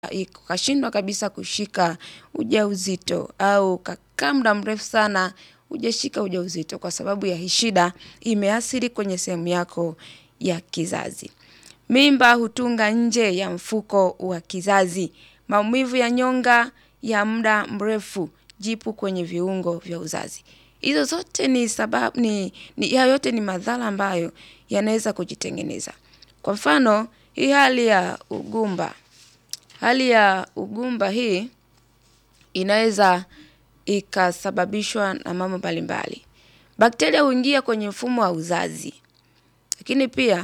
ukashindwa kabisa kushika ujauzito au ukakaa muda mrefu sana hujashika ujauzito kwa sababu ya hii shida imeathiri kwenye sehemu yako ya kizazi. Mimba hutunga nje ya mfuko wa kizazi. Maumivu ya nyonga ya muda mrefu, jipu kwenye viungo vya uzazi. Hizo zote ni sababu ni, ni haya yote ni madhara ambayo yanaweza kujitengeneza. Kwa mfano, hii hali ya ugumba. Hali ya ugumba hii inaweza ikasababishwa na mambo mbalimbali. Bakteria huingia kwenye mfumo wa uzazi. Lakini pia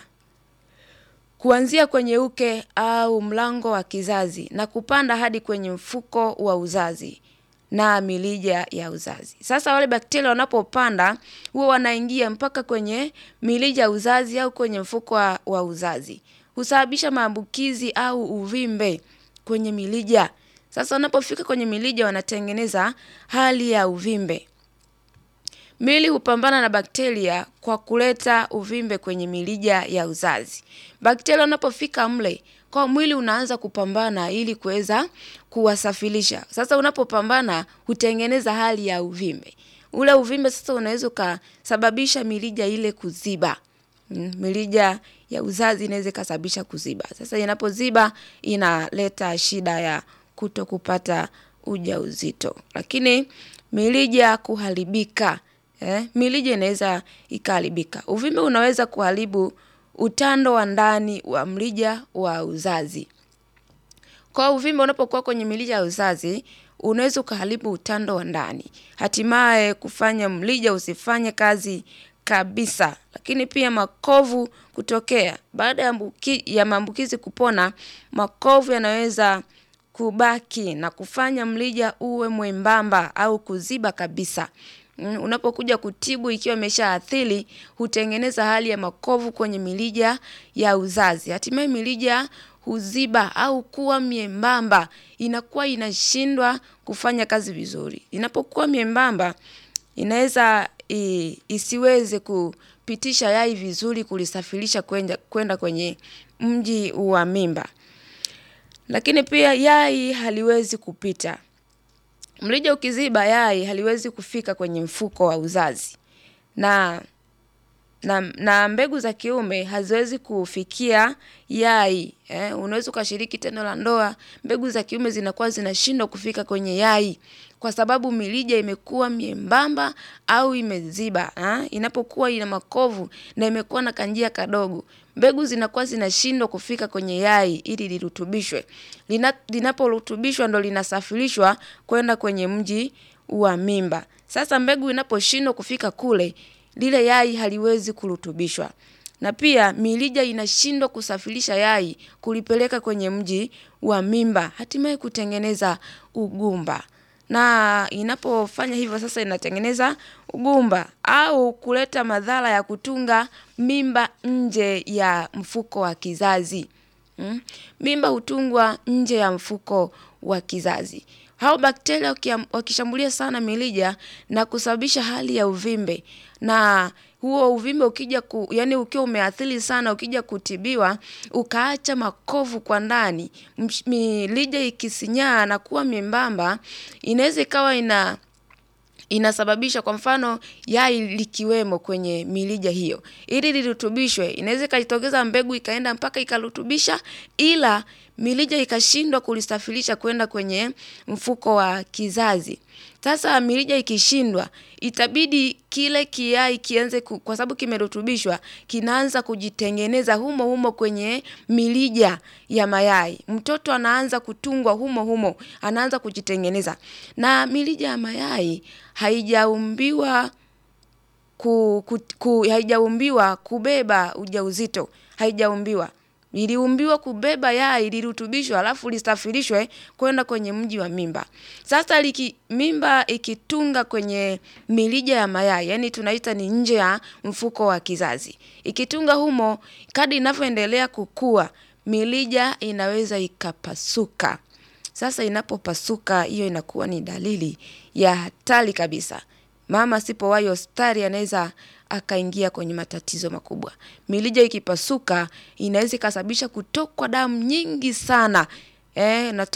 kuanzia kwenye uke au mlango wa kizazi na kupanda hadi kwenye mfuko wa uzazi na milija ya uzazi. Sasa wale bakteria wanapopanda huwa wanaingia mpaka kwenye milija ya uzazi au kwenye mfuko wa, wa uzazi. Husababisha maambukizi au uvimbe kwenye milija. Sasa wanapofika kwenye milija wanatengeneza hali ya uvimbe. Mwili hupambana na bakteria kwa kuleta uvimbe kwenye milija ya uzazi. Bakteria wanapofika mle, kwa mwili unaanza kupambana ili kuweza kuwasafirisha. Sasa unapopambana hutengeneza hali ya uvimbe. Ule uvimbe sasa unaweza ukasababisha milija ile kuziba. Mm, Milija ya uzazi inaweza ikasababisha kuziba. Sasa inapoziba inaleta shida ya kuto kupata ujauzito. Lakini milija kuharibika. Eh, milija inaweza ikaharibika. Uvimbe unaweza kuharibu utando wa ndani wa mrija wa uzazi. Kwa uvimbe unapokuwa kwenye milija ya uzazi, unaweza ukaharibu utando wa ndani. Hatimaye kufanya mrija usifanye kazi kabisa. Lakini pia makovu kutokea. Baada ya mbuki- ya maambukizi kupona, makovu yanaweza kubaki na kufanya mrija uwe mwembamba au kuziba kabisa. Mm, Unapokuja kutibu ikiwa imeshaathiri, hutengeneza hali ya makovu kwenye milija ya uzazi. Hatimaye milija huziba au kuwa miembamba, inakuwa inashindwa kufanya kazi vizuri. Inapokuwa miembamba, inaweza i- isiweze kupitisha yai vizuri kulisafirisha kwenda kwenda kwenye mji wa mimba. Lakini pia yai haliwezi kupita. Mrija ukiziba yai haliwezi kufika kwenye mfuko wa uzazi. Na na, na mbegu za kiume haziwezi kufikia yai. Eh, unaweza ukashiriki tendo la ndoa, mbegu za kiume zinakuwa zinashindwa kufika kwenye yai kwa sababu milija imekuwa miembamba au imeziba. Eh? Inapokuwa ina makovu na imekuwa na kanjia kadogo, mbegu zinakuwa zinashindwa kufika kwenye yai ili lirutubishwe. Lina, linaporutubishwa ndo linasafirishwa kwenda kwenye mji wa mimba. Sasa mbegu inaposhindwa kufika kule, lile yai haliwezi kurutubishwa. Na pia milija inashindwa kusafirisha yai kulipeleka kwenye mji wa mimba, hatimaye kutengeneza ugumba. Na inapofanya hivyo sasa inatengeneza ugumba au kuleta madhara ya kutunga mimba nje ya mfuko wa kizazi. Mm? Mimba hutungwa nje ya mfuko wa kizazi. Hao bakteria wakia- wakishambulia sana milija na kusababisha hali ya uvimbe na huo uvimbe ukija ku, yani ukiwa umeathiri sana ukija kutibiwa ukaacha makovu kwa ndani msh- milija ikisinyaa na kuwa miembamba inaweza ikawa ina inasababisha kwa mfano yai likiwemo kwenye milija hiyo ili lirutubishwe inaweza ikajitokeza mbegu ikaenda mpaka ikarutubisha ila milija ikashindwa kulisafirisha kwenda kwenye mfuko wa kizazi sasa milija ikishindwa itabidi kile kiai kianze ku, kwa sababu kimerutubishwa kinaanza kujitengeneza humo humo kwenye milija ya mayai mtoto anaanza kutungwa humo humo anaanza kujitengeneza na milija ya mayai haijaumbiwa ku, ku, ku, haijaumbiwa kubeba ujauzito haijaumbiwa iliumbiwa kubeba yai lirutubishwa alafu lisafirishwe kwenda kwenye mji wa mimba sasa liki, mimba ikitunga kwenye milija ya mayai yani tunaita ni nje ya mfuko wa kizazi ikitunga humo kadi inavyoendelea kukua milija inaweza ikapasuka sasa inapopasuka hiyo inakuwa ni dalili ya hatari kabisa. Mama asipowahi hospitali anaweza akaingia kwenye matatizo makubwa. Milija ikipasuka inaweza ikasababisha kutokwa damu nyingi sana eh, natoa